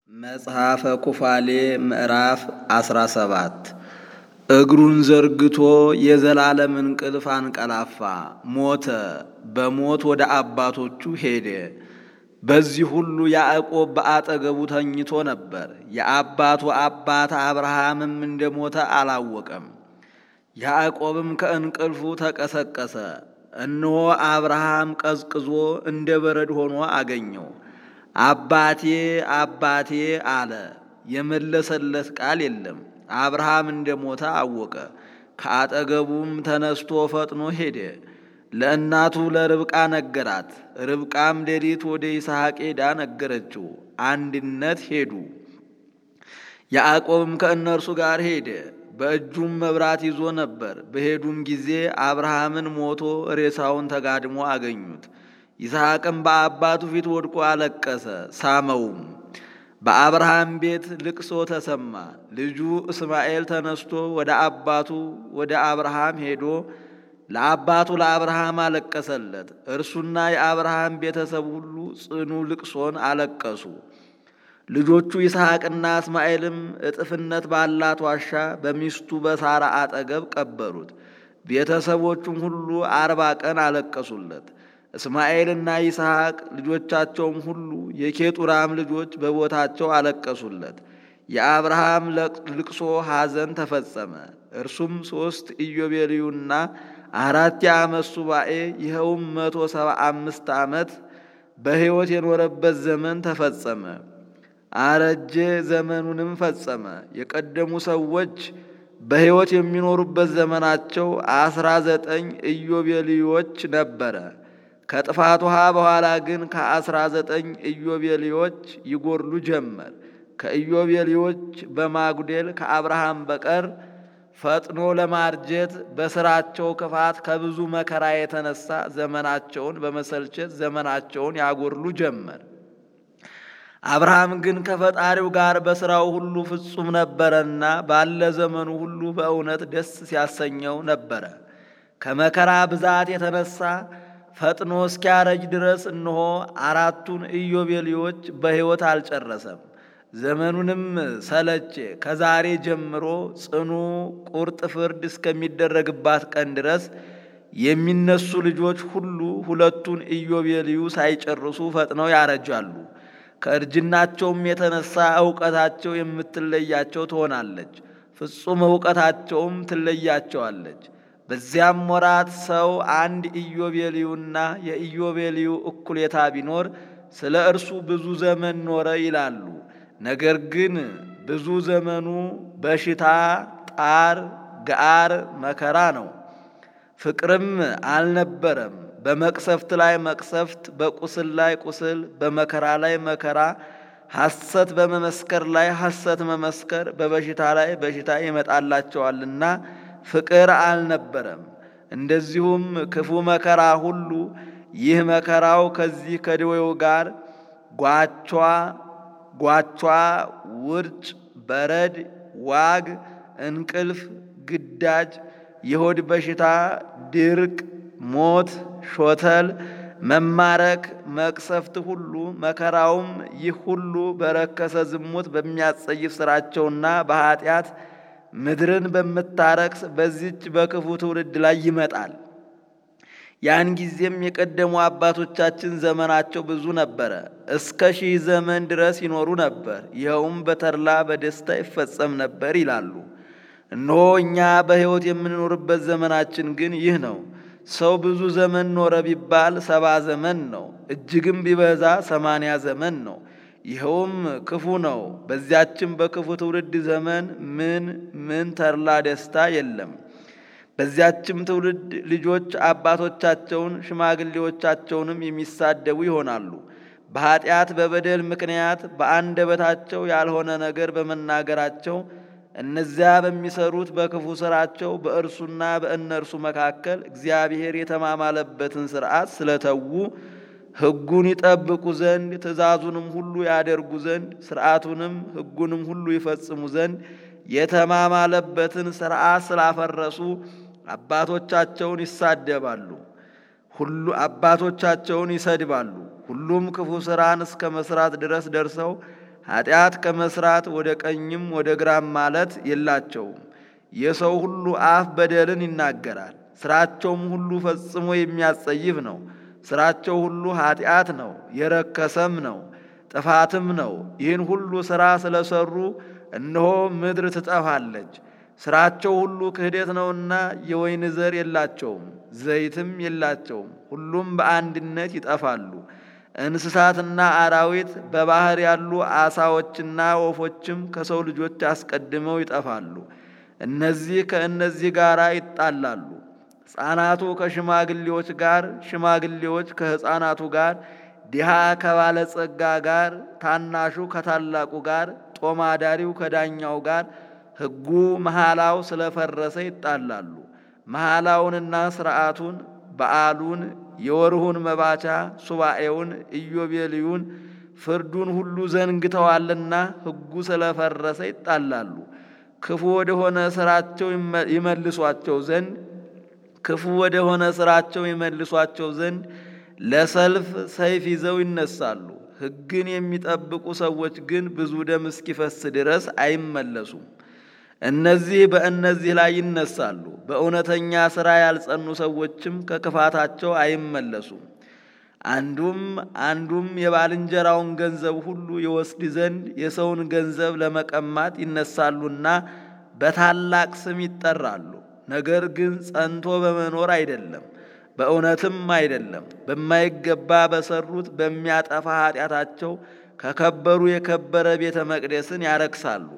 መጽሐፈ ኩፋሌ ምዕራፍ አስራ ሰባት እግሩን ዘርግቶ የዘላለም እንቅልፍ አንቀላፋ፣ ሞተ። በሞት ወደ አባቶቹ ሄደ። በዚህ ሁሉ ያዕቆብ በአጠገቡ ተኝቶ ነበር። የአባቱ አባት አብርሃምም እንደሞተ አላወቀም። ያዕቆብም ከእንቅልፉ ተቀሰቀሰ። እነሆ አብርሃም ቀዝቅዞ እንደ በረድ ሆኖ አገኘው። አባቴ አባቴ አለ። የመለሰለት ቃል የለም። አብርሃም እንደሞተ አወቀ። ከአጠገቡም ተነስቶ ፈጥኖ ሄደ፣ ለእናቱ ለርብቃ ነገራት። ርብቃም ሌሊት ወደ ይስሐቅ ሄዳ ነገረችው። አንድነት ሄዱ። ያዕቆብም ከእነርሱ ጋር ሄደ። በእጁም መብራት ይዞ ነበር። በሄዱም ጊዜ አብርሃምን ሞቶ ሬሳውን ተጋድሞ አገኙት። ይስሐቅም በአባቱ ፊት ወድቆ አለቀሰ፣ ሳመውም። በአብርሃም ቤት ልቅሶ ተሰማ። ልጁ እስማኤል ተነስቶ ወደ አባቱ ወደ አብርሃም ሄዶ ለአባቱ ለአብርሃም አለቀሰለት። እርሱና የአብርሃም ቤተሰብ ሁሉ ጽኑ ልቅሶን አለቀሱ። ልጆቹ ይስሐቅና እስማኤልም እጥፍነት ባላት ዋሻ በሚስቱ በሳራ አጠገብ ቀበሩት። ቤተሰቦቹም ሁሉ አርባ ቀን አለቀሱለት። እስማኤልና ይስሐቅ ልጆቻቸውም ሁሉ የኬጡራም ልጆች በቦታቸው አለቀሱለት። የአብርሃም ልቅሶ ሐዘን ተፈጸመ። እርሱም ሦስት ኢዮቤልዩና አራት የዓመት ሱባኤ ይኸውም መቶ ሰባ አምስት ዓመት በሕይወት የኖረበት ዘመን ተፈጸመ። አረጀ፣ ዘመኑንም ፈጸመ። የቀደሙ ሰዎች በሕይወት የሚኖሩበት ዘመናቸው አስራ ዘጠኝ ኢዮቤልዮች ነበረ። ከጥፋት ውሃ በኋላ ግን ከአስራ ዘጠኝ ኢዮቤልዮች ይጎድሉ ጀመር። ከኢዮቤልዮች በማጉደል ከአብርሃም በቀር ፈጥኖ ለማርጀት በስራቸው ክፋት ከብዙ መከራ የተነሳ ዘመናቸውን በመሰልቸት ዘመናቸውን ያጎድሉ ጀመር። አብርሃም ግን ከፈጣሪው ጋር በሥራው ሁሉ ፍጹም ነበረና ባለ ዘመኑ ሁሉ በእውነት ደስ ሲያሰኘው ነበረ። ከመከራ ብዛት የተነሳ ፈጥኖ እስኪያረጅ ድረስ እነሆ አራቱን ኢዮቤልዮች በሕይወት አልጨረሰም። ዘመኑንም ሰለቼ። ከዛሬ ጀምሮ ጽኑ ቁርጥ ፍርድ እስከሚደረግባት ቀን ድረስ የሚነሱ ልጆች ሁሉ ሁለቱን ኢዮቤልዩ ሳይጨርሱ ፈጥነው ያረጃሉ። ከእርጅናቸውም የተነሳ እውቀታቸው የምትለያቸው ትሆናለች፣ ፍጹም እውቀታቸውም ትለያቸዋለች። በዚያም ወራት ሰው አንድ ኢዮቤልዩና የኢዮቤልዩ እኩሌታ ቢኖር ስለ እርሱ ብዙ ዘመን ኖረ ይላሉ። ነገር ግን ብዙ ዘመኑ በሽታ፣ ጣር፣ ገአር፣ መከራ ነው። ፍቅርም አልነበረም። በመቅሰፍት ላይ መቅሰፍት፣ በቁስል ላይ ቁስል፣ በመከራ ላይ መከራ፣ ሐሰት በመመስከር ላይ ሐሰት መመስከር፣ በበሽታ ላይ በሽታ ይመጣላቸዋልና ፍቅር አልነበረም። እንደዚሁም ክፉ መከራ ሁሉ ይህ መከራው ከዚህ ከደዌው ጋር ጓቿ ጓቿ፣ ውርጭ፣ በረድ፣ ዋግ፣ እንቅልፍ፣ ግዳጅ፣ የሆድ በሽታ፣ ድርቅ፣ ሞት፣ ሾተል፣ መማረክ፣ መቅሰፍት ሁሉ መከራውም ይህ ሁሉ በረከሰ ዝሙት በሚያጸይፍ ሥራቸውና በኀጢአት ምድርን በምታረክስ በዚች በክፉ ትውልድ ላይ ይመጣል። ያን ጊዜም የቀደሙ አባቶቻችን ዘመናቸው ብዙ ነበረ፣ እስከ ሺህ ዘመን ድረስ ይኖሩ ነበር፣ ይኸውም በተድላ በደስታ ይፈጸም ነበር ይላሉ። እነሆ እኛ በሕይወት የምንኖርበት ዘመናችን ግን ይህ ነው። ሰው ብዙ ዘመን ኖረ ቢባል ሰባ ዘመን ነው፣ እጅግም ቢበዛ ሰማንያ ዘመን ነው። ይኸውም ክፉ ነው። በዚያችም በክፉ ትውልድ ዘመን ምን ምን ተድላ ደስታ የለም። በዚያችም ትውልድ ልጆች አባቶቻቸውን ሽማግሌዎቻቸውንም የሚሳደቡ ይሆናሉ። በኀጢአት በበደል ምክንያት በአንደበታቸው ያልሆነ ነገር በመናገራቸው እነዚያ በሚሰሩት በክፉ ሥራቸው በእርሱና በእነርሱ መካከል እግዚአብሔር የተማማለበትን ሥርዓት ስለተዉ ሕጉን ይጠብቁ ዘንድ ትእዛዙንም ሁሉ ያደርጉ ዘንድ ሥርዓቱንም ሕጉንም ሁሉ ይፈጽሙ ዘንድ የተማማለበትን ሥርዓት ስላፈረሱ አባቶቻቸውን ይሳደባሉ፣ ሁሉ አባቶቻቸውን ይሰድባሉ። ሁሉም ክፉ ሥራን እስከ መሥራት ድረስ ደርሰው ኃጢአት ከመስራት ወደ ቀኝም ወደ ግራም ማለት የላቸውም። የሰው ሁሉ አፍ በደልን ይናገራል፣ ስራቸውም ሁሉ ፈጽሞ የሚያስጸይፍ ነው። ስራቸው ሁሉ ኃጢአት ነው፣ የረከሰም ነው፣ ጥፋትም ነው። ይህን ሁሉ ሥራ ስለሰሩ እነሆ ምድር ትጠፋለች። ስራቸው ሁሉ ክህደት ነውና የወይን ዘር የላቸውም፣ ዘይትም የላቸውም። ሁሉም በአንድነት ይጠፋሉ። እንስሳትና አራዊት በባህር ያሉ አሳዎችና ወፎችም ከሰው ልጆች አስቀድመው ይጠፋሉ። እነዚህ ከእነዚህ ጋር ይጣላሉ። ሕፃናቱ ከሽማግሌዎች ጋር፣ ሽማግሌዎች ከሕፃናቱ ጋር፣ ድሃ ከባለጸጋ ጋር፣ ታናሹ ከታላቁ ጋር፣ ጦማዳሪው ከዳኛው ጋር ሕጉ መሐላው ስለፈረሰ ይጣላሉ። መሐላውንና ሥርዓቱን፣ በዓሉን፣ የወርሁን መባቻ፣ ሱባኤውን፣ ኢዮቤልዩን፣ ፍርዱን ሁሉ ዘንግተዋልና ሕጉ ስለፈረሰ ይጣላሉ። ክፉ ወደሆነ ሥራቸው ይመልሷቸው ዘንድ ክፉ ወደሆነ ሥራቸው ይመልሷቸው ዘንድ ለሰልፍ ሰይፍ ይዘው ይነሳሉ። ሕግን የሚጠብቁ ሰዎች ግን ብዙ ደም እስኪፈስ ድረስ አይመለሱም። እነዚህ በእነዚህ ላይ ይነሳሉ። በእውነተኛ ሥራ ያልጸኑ ሰዎችም ከክፋታቸው አይመለሱም። አንዱም አንዱም የባልንጀራውን ገንዘብ ሁሉ ይወስድ ዘንድ የሰውን ገንዘብ ለመቀማት ይነሳሉና በታላቅ ስም ይጠራሉ። ነገር ግን ጸንቶ በመኖር አይደለም፣ በእውነትም አይደለም። በማይገባ በሰሩት በሚያጠፋ ኃጢአታቸው ከከበሩ የከበረ ቤተ መቅደስን ያረክሳሉ።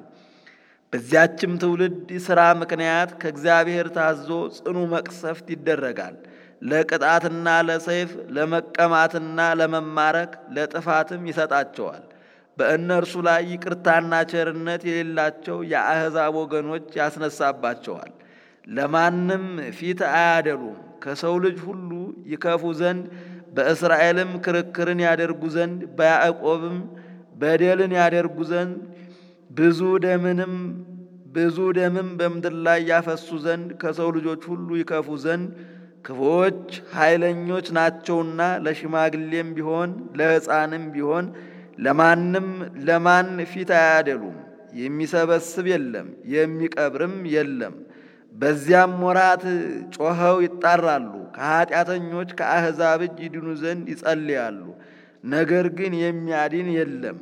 በዚያችም ትውልድ ሥራ ምክንያት ከእግዚአብሔር ታዞ ጽኑ መቅሰፍት ይደረጋል። ለቅጣትና ለሰይፍ ለመቀማትና ለመማረክ ለጥፋትም ይሰጣቸዋል። በእነርሱ ላይ ይቅርታና ቸርነት የሌላቸው የአሕዛብ ወገኖች ያስነሳባቸዋል። ለማንም ፊት አያደሉም። ከሰው ልጅ ሁሉ ይከፉ ዘንድ በእስራኤልም ክርክርን ያደርጉ ዘንድ በያዕቆብም በደልን ያደርጉ ዘንድ ብዙ ደምንም ብዙ ደምም በምድር ላይ ያፈሱ ዘንድ ከሰው ልጆች ሁሉ ይከፉ ዘንድ ክፉዎች ኃይለኞች ናቸውና ለሽማግሌም ቢሆን ለሕፃንም ቢሆን ለማንም ለማን ፊት አያደሉም። የሚሰበስብ የለም የሚቀብርም የለም። በዚያም ወራት ጮኸው ይጣራሉ። ከኀጢአተኞች ከአሕዛብ እጅ ይድኑ ዘንድ ይጸልያሉ። ነገር ግን የሚያድን የለም።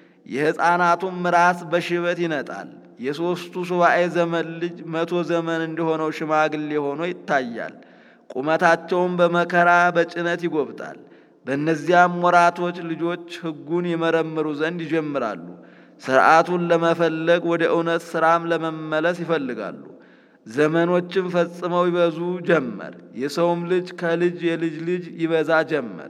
የሕፃናቱም ራስ በሽበት ይነጣል። የሦስቱ ሱባኤ ዘመን ልጅ መቶ ዘመን እንደሆነው ሽማግሌ ሆኖ ይታያል። ቁመታቸውም በመከራ በጭነት ይጎብጣል። በእነዚያም ወራቶች ልጆች ሕጉን ይመረምሩ ዘንድ ይጀምራሉ። ሥርዓቱን ለመፈለግ ወደ እውነት ሥራም ለመመለስ ይፈልጋሉ። ዘመኖችም ፈጽመው ይበዙ ጀመር። የሰውም ልጅ ከልጅ የልጅ ልጅ ይበዛ ጀመር።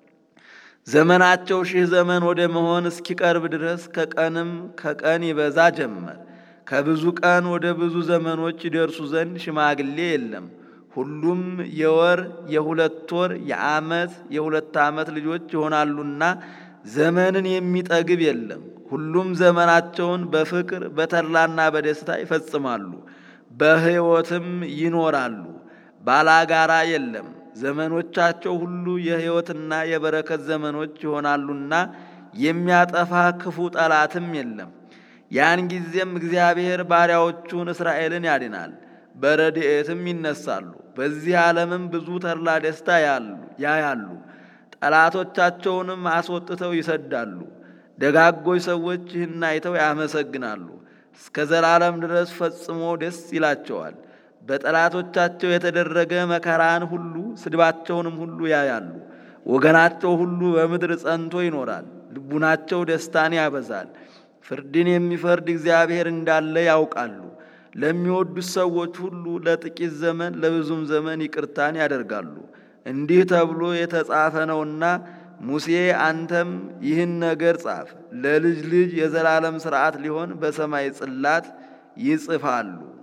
ዘመናቸው ሺህ ዘመን ወደ መሆን እስኪቀርብ ድረስ ከቀንም ከቀን ይበዛ ጀመር። ከብዙ ቀን ወደ ብዙ ዘመኖች ይደርሱ ዘንድ ሽማግሌ የለም። ሁሉም የወር የሁለት ወር የዓመት የሁለት ዓመት ልጆች ይሆናሉና ዘመንን የሚጠግብ የለም። ሁሉም ዘመናቸውን በፍቅር በተድላና በደስታ ይፈጽማሉ፣ በሕይወትም ይኖራሉ። ባላጋራ የለም። ዘመኖቻቸው ሁሉ የሕይወትና የበረከት ዘመኖች ይሆናሉና የሚያጠፋ ክፉ ጠላትም የለም። ያን ጊዜም እግዚአብሔር ባሪያዎቹን እስራኤልን ያድናል፣ በረድኤትም ይነሳሉ። በዚህ ዓለምም ብዙ ተድላ ደስታ ያያሉ። ጠላቶቻቸውንም አስወጥተው ይሰዳሉ። ደጋጎች ሰዎች ይህን አይተው ያመሰግናሉ። እስከ ዘላለም ድረስ ፈጽሞ ደስ ይላቸዋል። በጠላቶቻቸው የተደረገ መከራን ሁሉ ስድባቸውንም ሁሉ ያያሉ። ወገናቸው ሁሉ በምድር ጸንቶ ይኖራል። ልቡናቸው ደስታን ያበዛል። ፍርድን የሚፈርድ እግዚአብሔር እንዳለ ያውቃሉ። ለሚወዱት ሰዎች ሁሉ ለጥቂት ዘመን ለብዙም ዘመን ይቅርታን ያደርጋሉ። እንዲህ ተብሎ የተጻፈ ነውና ሙሴ አንተም ይህን ነገር ጻፍ፣ ለልጅ ልጅ የዘላለም ሥርዓት ሊሆን በሰማይ ጽላት ይጽፋሉ።